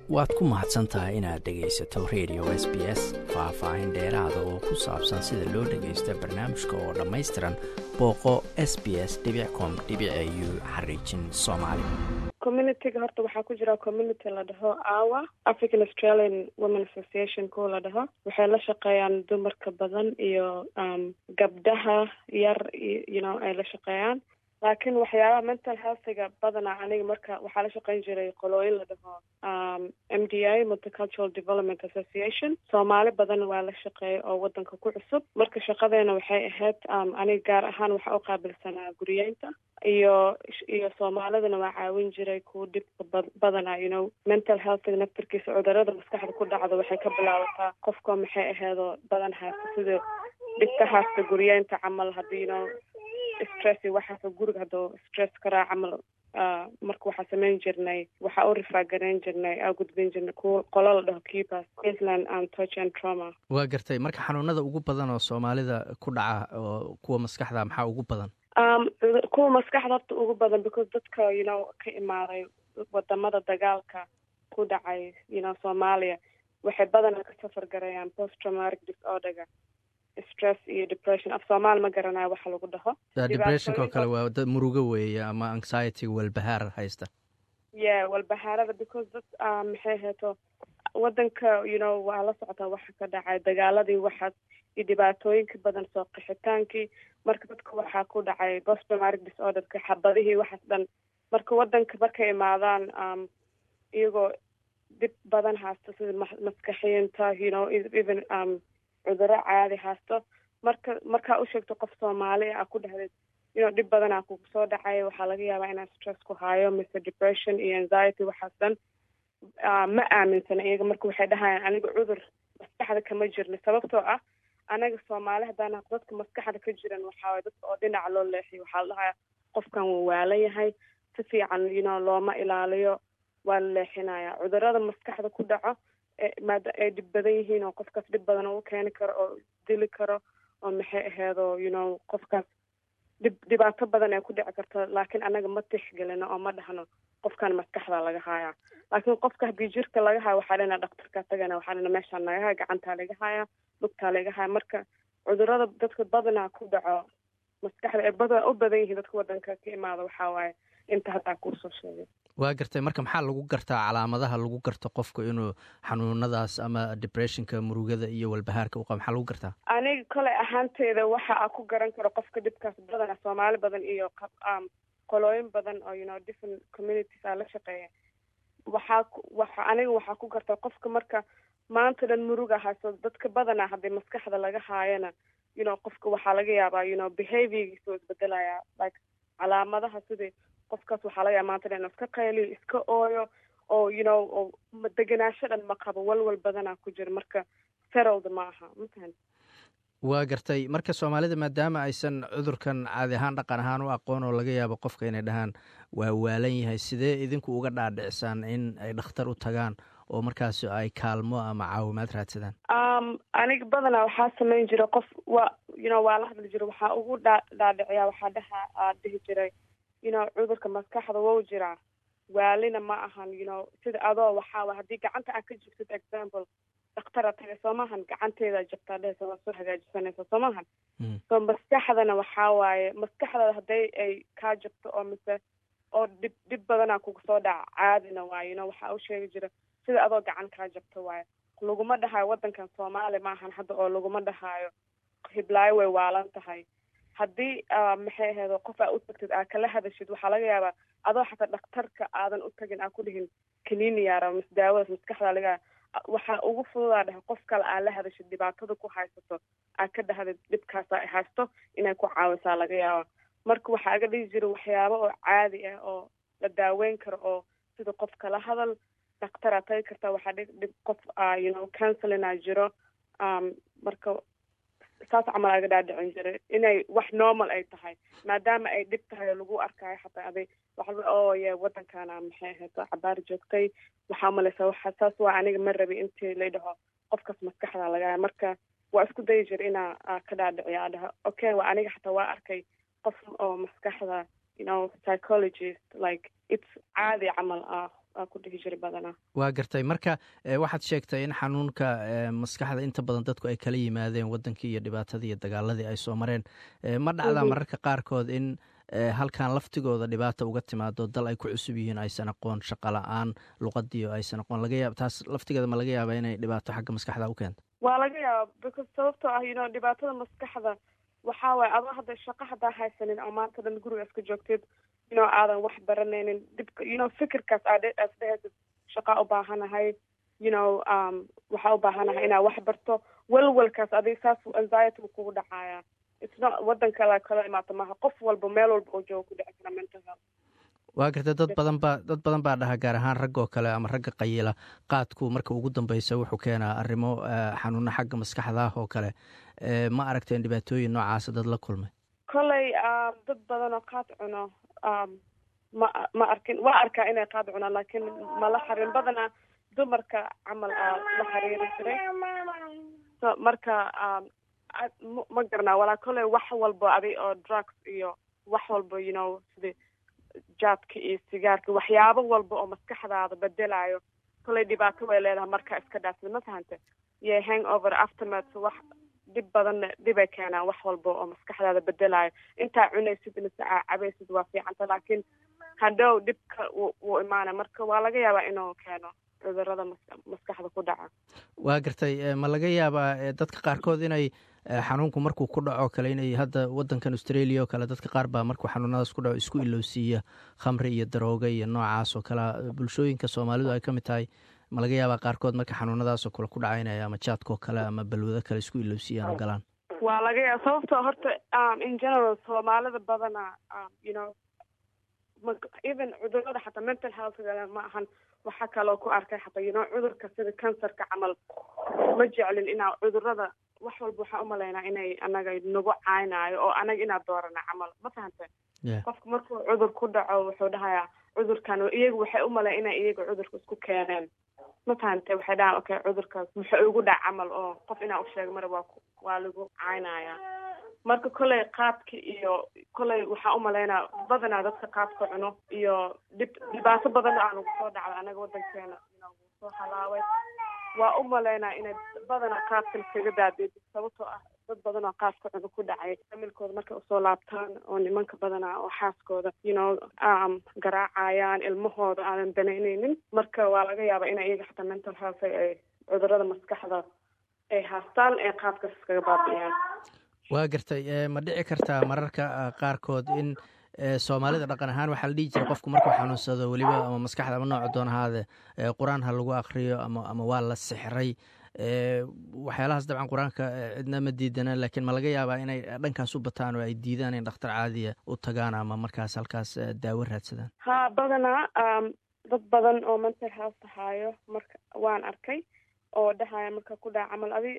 waad ku mahadsan tahay inaad dhegaysato radio s b s faah-faahin dheeraada oo ku saabsan sida loo dhagaysto barnaamijka oo dhammaystiran booqo s b s com u xariijin soomaali communityga horta waxaa ku jira community la dhaho awa african australian women association kuwa la dhaho waxay la shaqeeyaan dumarka badan iyo gabdhaha yar you know ay la shaqeeyaan laakiin waxyaabaha mental healthiga badana aniga marka waxaa la shaqeyn jiray qolooyin la dhaho m d a multicultural development association soomaali badan waa la shaqeeyay oo wadanka ku cusub marka shaqadeena waxay ahayd aniga gaar ahaan waxaa u qaabilsanaa guriyeynta iyo iyo soomaalidana waa caawin jiray kuwa dhibka badana you know mental healthiga naftarkiisa cudurada maskaxda ku dhacdo waxay ka bilaabataa qofka maxay aheedoo badan haysta sida dhibka haysta guriyeynta camal hadii you know stress waxaas guriga haduu stress karaa camal marka waxaa sameyn jirnay waxaa u rifaagarayn jirnay aa gudbin jirnay kuwa qolo la dhaho keepers queensland and touch and trauma waa gartay marka xanuunada ugu badan oo soomaalida ku dhaca oo kuwa maskaxda maxaa ugu badan kuwa maskaxda horta ugu badan because dadka you know ka imaaday wadamada dagaalka ku dhacay you know soomaaliya waxay badana ka safar garayaan post traumatic disorderga stress iyo depression af soomaali ma garanayo waxa lagu dhaho depressionka oo kale waa dad murugo weeye ama anxiety walbahaar haysta yeah walbahaarada because dad maxay heeto wadanka you know waa la socotaa waxa ka dhacay dagaaladii waxaas iyo dhibaatooyinka badan soo qixitaankii marka dadka waxaa ku dhacay post traumatic disorderka xabadihii waxaas dhan marka wadanka markay imaadaan iyagoo dhib badan haysta sida maskaxiyiinta you know even cuduro caadi haysto marka markaa u sheegto qof soomaali a ku dhahdeed inuu dhib badanaa kugu soo dhacay waxaa laga yaabaa inaa stress ku hayo mise depression iyo anxiety waxaas dhan ma aaminsana iyaga marka waxay dhahayaan aniga cudur maskaxda kama jirna sababtoo ah anaga soomaali haddaan dadka maskaxda ka jiran waxaaway dadka oo dhinaca loo leexiyo waxaa la dhahayaa qofkan wuu waalan yahay si fiican you know looma ilaaliyo waa la leexinaya cudurada maskaxda ku dhaco maada ay dhib badan yihiin oo qofkaas dhib badan u keeni karo oo dili karo oo maxay aheedo you know qofkaas dhib dhibaato badan ay ku dhici karto laakiin anaga ma tixgelino oo ma dhahno qofkan maskaxda laga haayaa laakiin qofka haddii jirka laga haayo waxaa dhana dhaktarka tagana waxaa dhana meeshaa laga haya gacantaa laga haya lugtaa laga haya marka cudurada dadka badanaa ku dhaco maskaxda ay bada u badan yihiin dadka wadanka ka imaada waxaa waaye inta haddaa kuusoo sheegay waa gartay marka maxaa lagu gartaa calaamadaha lagu garto qofka inuu xanuunadaas ama depressionka murugada iyo walbahaarka u qaba maxaa lagu gartaa aniga kole ahaanteeda waxa a ku garan karo qofka dhibkaas badana soomaali badan iyo qolooyin badan oo you know different communities aa la shaqeeya waxaa waxa aniga waxaa ku gartaa qofka marka maanta dhan muruga hayso dadka badana haddii maskaxda laga haayana you know qofka waxaa laga yaabaa you know behaviorgiisa oo isbedelaya like calaamadaha sidii qofkaas waxaa laga yaaba maanta dhan inuu iska qayliyo iska ooyo oo you know oo degenaansho dhan ma qabo walwal badanaa ku jira marka settled ma aha matahan waa gartay marka soomaalida maadaama aysan cudurkan caadi ahaan dhaqan ahaan u aqoon oo laga yaabo qofka inay dhahaan waa waalan yahay sidee idinku uga dhaadhicsaan in ay dhakhtar u tagaan oo markaas ay kaalmo ama caawimaad raadsadaan aniga badanaa waxaa sameyn jira qof waa you know waa la hadli jira waxaa ugu dha dhaadhiciyaa waxaa dhaha aa dhihi jiray you know cudurka maskaxda wou jiraa waalina ma ahan you know sida adoo waxaa haddii gacanta aad ka jibtid example dhaktara taga soo maahan gacanteeda jabtaa dhehaysa waa soo hagaajisanaysa soo maahan so maskaxdana waxaa waaye maskaxda hadday ay kaa jabto oo mise oo dhib dhib badanaa kuga soo dhaca caadina waaye you know waxaa u sheegi jira sida adoo gacan kaa jabto waaye laguma dhahaayo waddankan soomaali maahan hadda oo laguma dhahaayo hiblaayo way waalan tahay haddii maxay ahayd qof aa u tagtid aa kala hadashid waxaa laga yaabaa adoo xataa dhakhtarka aadan u tagin aa ku dhihin kaniini yaara mis daawadaas maskaxda laga waxaa ugu fududaa dhahay qof kale aa la hadashid dhibaatada ku haysato aa ka dhahdid dhibkaasa ay haysto inay ku caawisaa laga yaaba marka waxaa aga dhihi jira waxyaabo oo caadi ah oo la daaweyn karo oo sida qof kala hadal dhakhtaraa tagi kartaa waxaa dhib qof you know counselinaa jiro marka saas camal aga dhaadhicin jiray inay wax normal ay tahay maadaama ay dhib tahay oo lagu arkaayo xataa aday waxa oo ye waddankana maxay ahayto cabaar joogtay waxaa umalaysa waxa saas waa aniga ma rabi intii lay dhaho qofkaas maskaxda lagaa marka waa isku dayi jira inaa ka dhaadhiciyo aa dhaho okay waa aniga xataa waa arkay qof oo maskaxda you know psychologist like it's caadi camal ah aa ku dhihi jiray badanaa waa gartay marka waxaad sheegtay in xanuunka maskaxda inta badan dadku ay kala yimaadeen wadankii iyo dhibaatadii iyo dagaaladii ay soo mareen ma dhacdaa mararka qaarkood in halkan laftigooda dhibaata uga timaado dal ay ku cusub yihiin aysan aqoon shaqa la-aan luqadii oo aysan aqoon laga yaab taas laftigeeda ma laga yaaba inay dhibaato xagga maskaxda u keento waa laga yaaba because sababtoo ah you know dhibaatada maskaxda waxaa waaye adoo hadda shaqa haddaa haysanin oo maanta dhan guriga iska joogteed you know aadan wax baranaynin dhibka you know fikirkaas aad dhehaysid shaqaa u baahanahay you know um waxaa u baahanahay inaad wax barto walwalkaas adig saas anxiety kugu dhacaaya isna wadan kale kala imaata maaha qof walba meel walba oo jooga ku dhici kara mental health waa gartay dad badan baa dad badan baa dhaha gaar ahaan rag oo kale ama ragga qayila qaadku marka ugu dambeysa wuxuu keenaa arrimo xanuuno xagga maskaxda ah oo kale ma aragteen dhibaatooyin noocaasa dad la kulmay kolley dad badan oo qaad cuno ma ma arkin waa arkaa inay qaad cunaan laakiin mala xarin badanaa dumarka camal aa la xiriiri jiray so marka ma garanaa walaa kolley wax walba adi oo drugs iyo wax walba you know sida jaadka iyo sigaarka waxyaabo walba oo maskaxdaada bedelayo kolley dhibaato way leedahay markaa iska dhaafsad ma fahante iyo hang over aftermath wax dhib badanna dhibay keenaan wax walba oo maskaxdaada bedelayo intaa cunaysid mise cabaysid waa fiicanta laakiin hadhow dhibka wuu imaana marka waa laga yaabaa inuu keeno cudurada maskaxda ku dhaca waa gartay ma laga yaabaa dadka qaarkood inay xanuunku markuu ku dhaco kale inay hadda wadankan australia oo kale dadka qaar baa markuu xanuunadaas ku dhaco isku ilowsiiya khamri iyo darooga iyo noocaas oo kale bulshooyinka soomaalidu ay ka mid tahay ma laga yaabaa qaarkood marka xanuunadaasoo kale ku dhacaynaya ama jaadkoo kale ama balwado kale isku ilowsiiyaan oo galaan waa laga yaaba sababtoo horta in general soomaalida badana you know even cudurada xataa mental healthga ma ahan waxaa kaloo ku arkay xataa you know cudurka sida cancerka camal ma jeclin inaa cudurada wax walba waxaa umalaynaa inay anaga nagu caynaayo oo anaga inaa doorana camal ma fahante qofka markuu cudur ku dhaco wuxuu dhahayaa cudurkan iyagu waxay umalayn inay iyaga cudurka isku keeneen ma fahante waxay dhahaan okay cudurkaas muxuu igu dhac camal oo qof inaa usheega mara waa waa lagu caynaya marka kolley qaadka iyo kolley waxaa umalaynaa badanaa dadka qaadka cuno iyo dhib dhibaato badan aa nagu soo dhacda anaga wadankeena soo halaaway waa umalaynaa inay badanaa qaadkan kaga daadid sababtoo ah dad badan oo qaadka cuno ku dhacay familkooda markay usoo laabtaan oo nimanka badanaa oo xaaskooda you know garaacayaan ilmahooda aanan danaynaynin marka waa laga yaabaa inay iyaga xataa mental health ay cudurada maskaxda ay haastaan ee qaadkaas iskaga baabi'iyaan waa gartay ma dhici kartaa mararka qaarkood in soomaalida dhaqan ahaan waxaa la dhihi jira qofku markuu xanuunsado weliba ama maskaxda ama nooca doon ahaade qur-aan ha lagu akriyo ama ama waa la sixray waxyaalahaas dabcan qur-aanka cidna ma diidana laakiin ma laga yaabaa inay dhankaas u bataan oo ay diidaan in dhakhtar caadiya u tagaan ama markaas halkaas daawo raadsadaan ha badanaa dad badan oo mental health haayo marka waan arkay oo dhahaya marka ku dhaca camal adi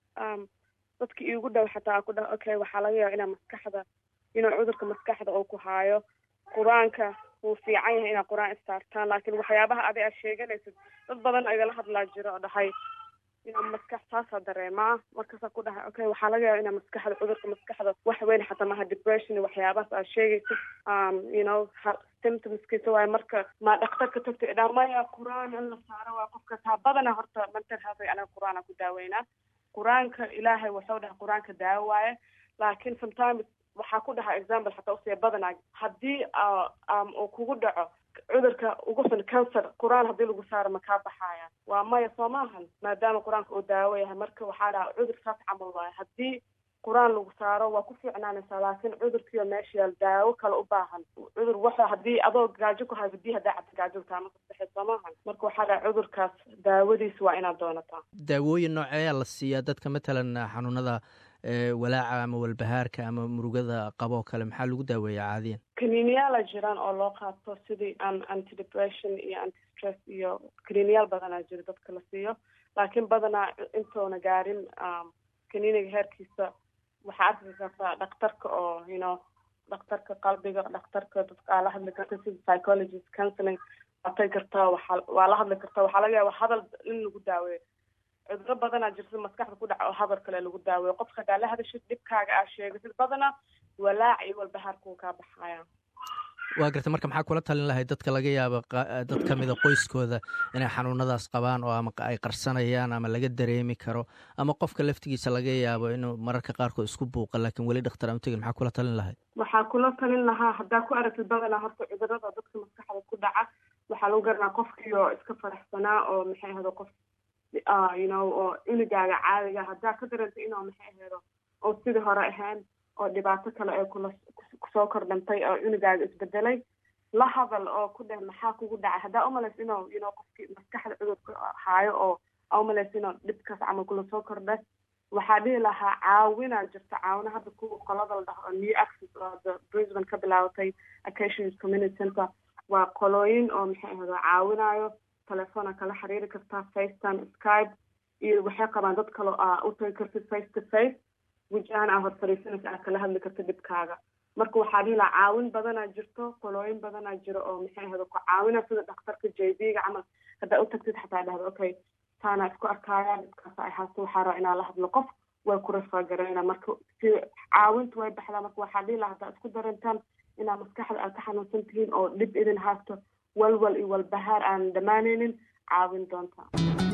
dadka iigu dhow xataa ku dhaha okay waxaa laga yaaba inaa maskaxda inuu cudurka maskaxda oo ku haayo qur-aanka wuu fiican yahay inaad qur-aan istaartaan laakiin waxyaabaha adi aad sheeganaysid dad badan igala hadlaa jiro oo dhahay inaa maskax saasaa dareemaa markaasaa ku dhahay okay waxaa laga yaaba inaa maskaxda cudurka maskaxda wax weyn xataa maha depression iyo waxyaabahaas aad sheegaysid you know symptomskiisa waaye marka maa dhakhtarka tagta idhaa maya qur-aan in la saaro waa qofka taa badana horta mental health anaga qur-aan ku daaweynaa qur-aanka ilaahay wuxuu dhahay qur-aanka daawo waaye laakiin sometimes waxaa ku dhaha example xataa usiya badanaa haddii uu kugu dhaco cudurka ugu san cancer qur-aan haddii lagu saaro ma kaa baxaya waa maya soo maahan maadaama qur-aanka uu daawo yahay marka waxaa dhaha cudur saas camal waaye haddii qur-aan lagu saaro waa ku fiicnaanaysaa laakiin cudurkiiyo meesha yaal daawo kale u baahan cudur waxa haddii adoo gaajo ku hayso hadii haddaa cabta gaajo taama kasaxay soo maahan marka waxaa dhaha cudurkaas daawadiis waa inaad doonataa daawooyin nooceeyaa la siiyaa dadka matalan xanuunada walaaca ama walbahaarka ama murugada qaboo kale maxaa lagu daaweeyaa caadiyan kaniiniyaala jiraan oo loo qaato sidii anti depression iyo anti stress iyo kaniiniyaal badanaa jira dadka la siiyo laakiin badanaa intoona gaarin kaniiniga heerkiisa waxaa arki kartaa dhakhtarka oo you know dhakhtarka qalbiga dhakhtarka dadka aa la hadli karta sida psychologist counseling waatay kartaa waa waa la hadli kartaa waxaa laga yaaba hadal in lagu daaweeyo cuduro badanaa jirta maskaxda ku dhaca oo hadal kale lagu daaweeyo qofka hadaa la hadashid dhibkaaga aa sheegatid badanaa walaac iyo walbahaarkuu kaa baxaya waa garta marka maxaa kula talin lahay dadka laga yaabo dad ka mida qoyskooda inay xanuunadaas qabaan oo ama ay qarsanayaan ama laga dareemi karo ama qofka laftigiisa laga yaabo inuu mararka qaarkood isku buuqa laakiin weli dhakhtar aan tegin maxaa kula talin lahay waxaa kula talin lahaa haddaa ku aragtid badanaa horta cudurada dadka maskaxda ku dhaca waxaa lagu garanaa qofkii oo iska faraxsanaa oo maxay ahdo qof you know oo cunugaaga caadiga haddaa ka daranta inuu maxay ahaydo oo sidii hore ahayn oo dhibaato kale ee kula kusoo kordhantay oo cunugaaga isbedelay la hadal oo ku dheh maxaa kugu dhacay haddaa umalays inuu you know qofkii maskaxda cudurka haayo oo umalays inuu dhibkaas camal kula soo kordha waxaa dhihi lahaa caawinaa jirta caawina hadda kuwa qolada la dhaho oo new access oo hadda brisbane ka bilaabatay acations community center waa qolooyin oo maxay ahdo caawinayo telefoona kala xiriiri kartaa facetime skype iyo waxay qabaan dad kale aa u tagi kartid face to face wajahan aa hor fariisanaysa aad kala hadli karta dhibkaaga marka waxaa dhihi lahaa caawin badanaa jirto qolooyin badanaa jiro oo maxay ahdo ku caawina sida dhakhtarka j b ga camal haddaa u tagtid xataa dhahdo okay taana isku arkaayaa dhibkaas ay haasto waxaa raba inaa la hadlo qof way ku rafagarayna marka si caawinta way baxdaa marka waxaa dhihi lahaa haddaa isku darantaan inaa maskaxda aad ka xanuunsan tihiin oo dhib idin haasto walwal iyo walbahaar aan dhammaanaynin caawin doonta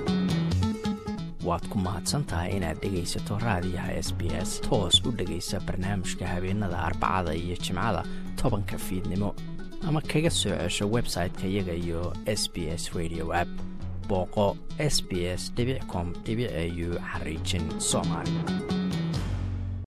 waad ku mahadsan tahay inaad dhegaysato raadiyaha s b s toos u dhegaysa barnaamijka habeenada arbacada iyo jimcada tobanka fiidnimo ama kaga soo cesho website-ka iyaga iyo s b s radio app booqo s b s com au xariijin soomaali